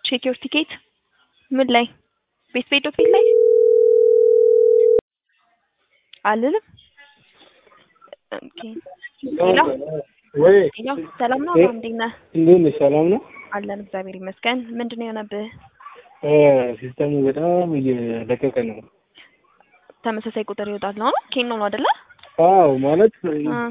ቼክ ዮር ቲኬት ምን ላይ ቤት ቤት ዶት ቤት ላይ አልልም። ኦኬ ሄሎ ወይ ሄሎ፣ ሰላም ነው? እ- እንዴት ነህ? እንዴት ነሽ? ሰላም ነው? አለን እግዚአብሔር ይመስገን። ምንድን ነው የሆነብህ? እ ሲስተሙ በጣም እየለቀቀ ነው። ተመሳሳይ ቁጥር ይወጣል ነው ኬኖ ነው አይደለ? አዎ ማለት አ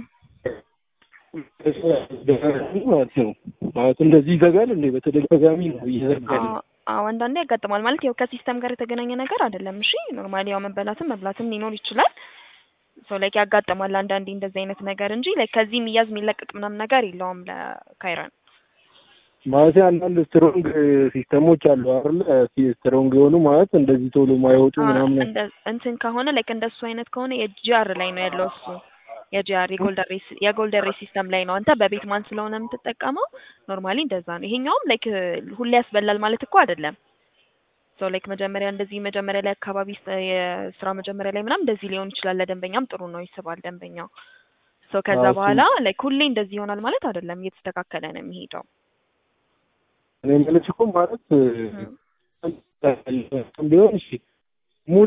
ማለት ነው ማለት እንደዚህ ይዘጋል እንዴ? በተደጋጋሚ ነው እየዘጋ አዎ ነው። አዎ፣ አንዳንዴ ያጋጥማል። ማለት ያው ከሲስተም ጋር የተገናኘ ነገር አይደለም። እሺ ኖርማሊ ያው መበላትም መብላትም ሊኖር ይችላል። ሶ ላይክ ያጋጥማል አንዳንዴ እንደዚህ አይነት ነገር እንጂ ላይክ ከዚህ የሚያዝ የሚለቀቅ ምናምን ነገር የለውም ለካይረን። ማለት አንዳንድ ስትሮንግ ሲስተሞች አሉ አይደል? ስትሮንግ የሆኑ ማለት እንደዚህ ቶሎ ማይወጡ አ ምናምን እንደ እንትን ከሆነ ላይክ እንደሱ አይነት ከሆነ የጂአር ላይ ነው ያለው እሱ የጂአር የጎልደን ሬስ የጎልደን ሬስ ሲስተም ላይ ነው። አንተ በቤት ማን ስለሆነ የምትጠቀመው ኖርማሊ እንደዛ ነው። ይሄኛውም ላይክ ሁሌ ያስበላል ማለት እኮ አይደለም። ሶ ላይክ መጀመሪያ እንደዚህ መጀመሪያ ላይ አካባቢ ስ- የስራ መጀመሪያ ላይ ምናምን እንደዚህ ሊሆን ይችላል። ለደንበኛም ጥሩ ነው፣ ይስባል ደንበኛው። ሶ ከዛ አዎ፣ እሱ- በኋላ ላይክ ሁሌ እንደዚህ ይሆናል ማለት አይደለም። እየተስተካከለ ነው የሚሄደው። እኔ የምልሽ እኮ ማለት እም። ቢሆን እሺ ሙሉ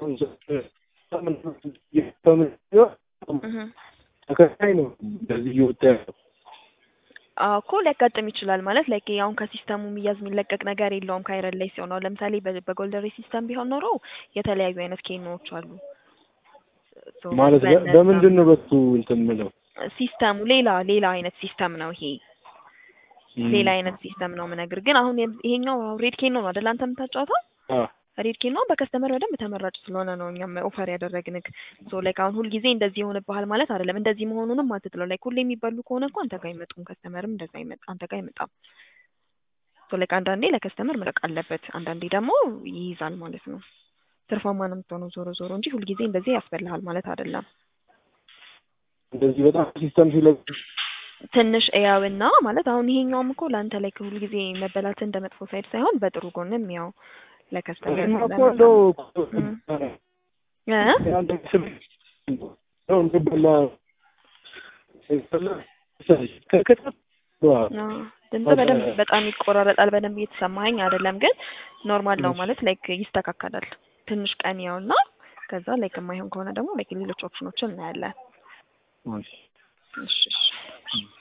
እህ ተከታይ ነው እንደዚህ እየወጣ ያለው አዎ እኮ ሊያጋጥም ይችላል ማለት ላይክ አሁን ከሲስተሙ የሚያዝ የሚለቀቅ ነገር የለውም። ካይረን ላይ ሲሆን ነው ለምሳሌ በ- በጎልደን ሬስ ሲስተም ቢሆን ኖሮ የተለያዩ አይነት ኬኖዎች አሉ። ሶ ማለት በ- በእነዛ በምንድን ነው በሱ እንትን ምለው ሲስተሙ ሌላ ሌላ አይነት ሲስተም ነው ይሄ ሌላ አይነት ሲስተም ነው ምነግር። ግን አሁን የም- ይሄኛው ሬድ ኬኖ ነው አይደል አንተ የምታጫወተው? ሬድ ኬኖ በከስተመር በደንብ ተመራጭ ስለሆነ ነው እኛም ኦፈር ያደረግንክ። ሶ ላይክ አሁን ሁልጊዜ እንደዚህ የሆነብሃል ማለት አይደለም። እንደዚህ መሆኑንም አትጥለው። ላይክ ሁሌ የሚበሉ ከሆነ እኮ አንተ ጋር አይመጡም። ከስተመርም እንደዛ አይመጣ አንተ ጋር አይመጣም። ሶ ላይክ አንዳንዴ ለከስተመር መለቅ አለበት፣ አንዳንዴ ደግሞ ይይዛል ማለት ነው። ትርፋማ ነው የምትሆነው ዞሮ ዞሮ እንጂ ሁልጊዜ እንደዚህ ያስበልሃል ማለት አይደለም። እንደዚህ በጣም ሲስተም ሲለቅ ትንሽ እያውና ማለት አሁን ይሄኛውም እኮ ለአንተ ላይ ሁልጊዜ መበላት እንደ መጥፎ ሳይድ ሳይሆን በጥሩ ጎንም ያው ለከስተመር እኔማ እኮ እንደው እም። እ አንድ ስም ነው እንድበላ ከከተማ አዎ፣ ድምጽ በደንብ በጣም ይቆራረጣል። በደንብ እየተሰማኸኝ አይደለም፣ ግን ኖርማል ነው ማለት ላይክ ይስተካከላል። ትንሽ ቀን ያውና ከዛ ላይክ የማይሆን ከሆነ ደግሞ ላይክ ሌሎች ኦፕሽኖችን እናያለን። እሺ እሺ